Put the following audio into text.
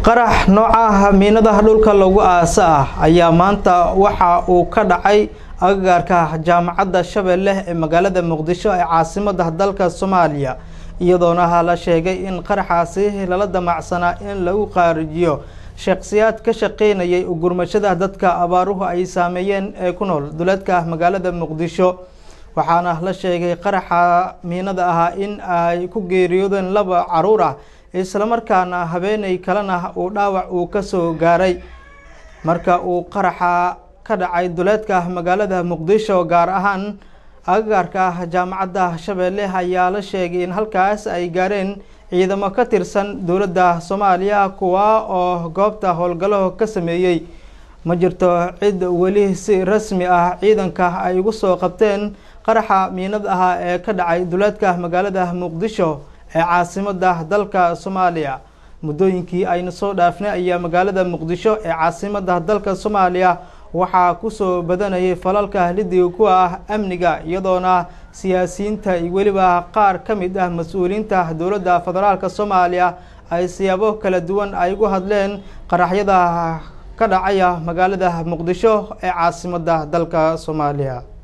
qarax noocaha miinadaha dhulka lagu aasa ah ayaa maanta waxa uu ka dhacay agagaarka jaamacadda shabeelle ee magaalada muqdisho ee caasimada dalka soomaaliya iyadoona la sheegay in qaraxaasi lala damacsanaa in lagu qaarijiyo sheekhsiyaad ka shaqeynayay ugurmashada dadka abaaruhu ay saameeyeen ee ku nool duleedka magaalada muqdisho waxaana la sheegay qaraxa miinada ahaa in ay ku geeriyoodeen laba caruur ah islamarkaana habeenay kalena uu dhaawac uu kasoo gaaray marka uu qaraxa ka dhacay duleedka magaalada muqdisho gaar ahaan agagaarka jaamacadda shabeelle ayaa la sheegay in halkaas ay gaareen ciidamo ka tirsan dowladda soomaaliya kuwa oo goobta howlgalo ka sameeyey ma jirto cid weli si rasmi ah ciidanka ay ugu soo qabteen qaraxa miinada ahaa ee ka dhacay duleedka magaalada muqdisho ee caasimada dalka soomaaliya muddooyinkii ayna soo dhaafnay ayaa magaalada muqdisho ee caasimada dalka soomaaliya waxaa kusoo badanayay falalka lidiga kuwa ah amniga iyadoona siyaasiyiinta iyo weliba qaar ka mid ah mas-uuliyiinta dowladda federaalka soomaaliya ay siyaabo kala duwan ay ugu hadleen qaraxyada ka dhacaya magaalada muqdisho ee caasimada dalka soomaaliya